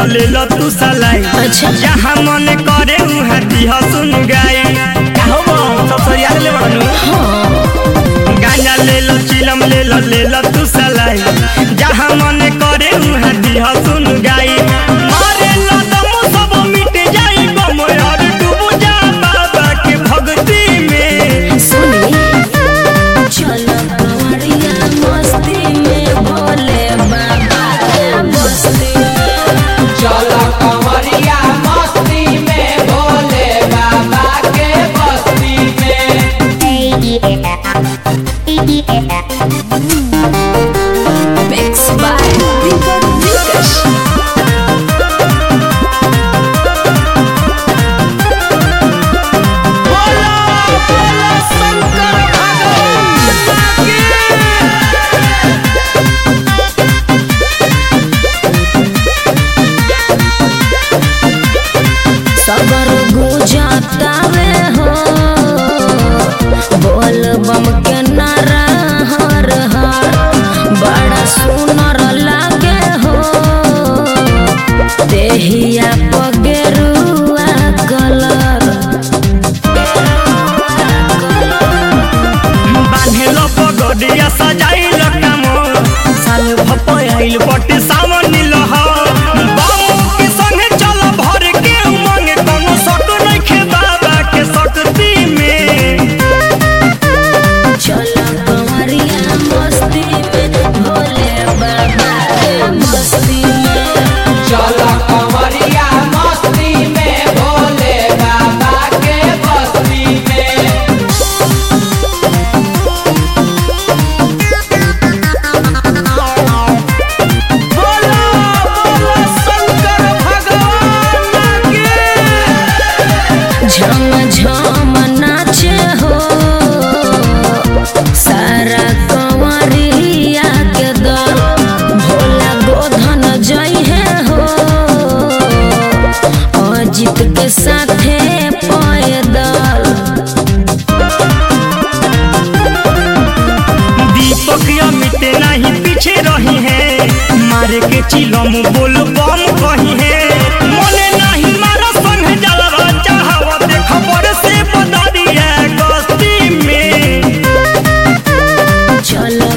ले लो तू सलाई अच्छा। जहाँ मन करे उहाँ दिह सुन गाई काहो बो सब सरिया ले बड़नु गांजा ले लो चिलम ले लो ले लो तू सलाई जहाँ मन करे उहाँ दिह सुन गाई मारे लो दम सब मिट जाई गम और डूब जा बाबा के भक्ति में सुनी चलो कंवरिया मस्ती में भोले बाबा के बस्ती में चलो कंवरिया मस्ती में भोले बाबा के बस्ती में Mix by Deepak Dikash. बोलो बोलो शंकर भगवान की सबर गुजतावे हो बोल बम के नारा हर हर बड़ा सुनर लागे हो देहिया पगेरुआ कलर बान्हेलो पगडिया सजाइल कामो साल भपयाइल बटे सावन लह बाबू के संगे चल भर के उमंग कोनो सट नइखे बाबा के शक्ति में चलो कंवरिया मस्ती में भोले बाबा के मस्ती में चलो कंवरिया मस्ती में भोले बाबा के बस्ती में बोलो बोलो शंकर भगवान की झम झम नाचे हो सारा कंवरिया के दल भोला गोधन जइहे हो अजित के साथे पैदल दीपक अमित नहीं पीछे रही है मारे के चिलम बोल बम कही है मने नहीं मारा संग जलवा चाहवा देख पर से बदरिया गस्ती में चलो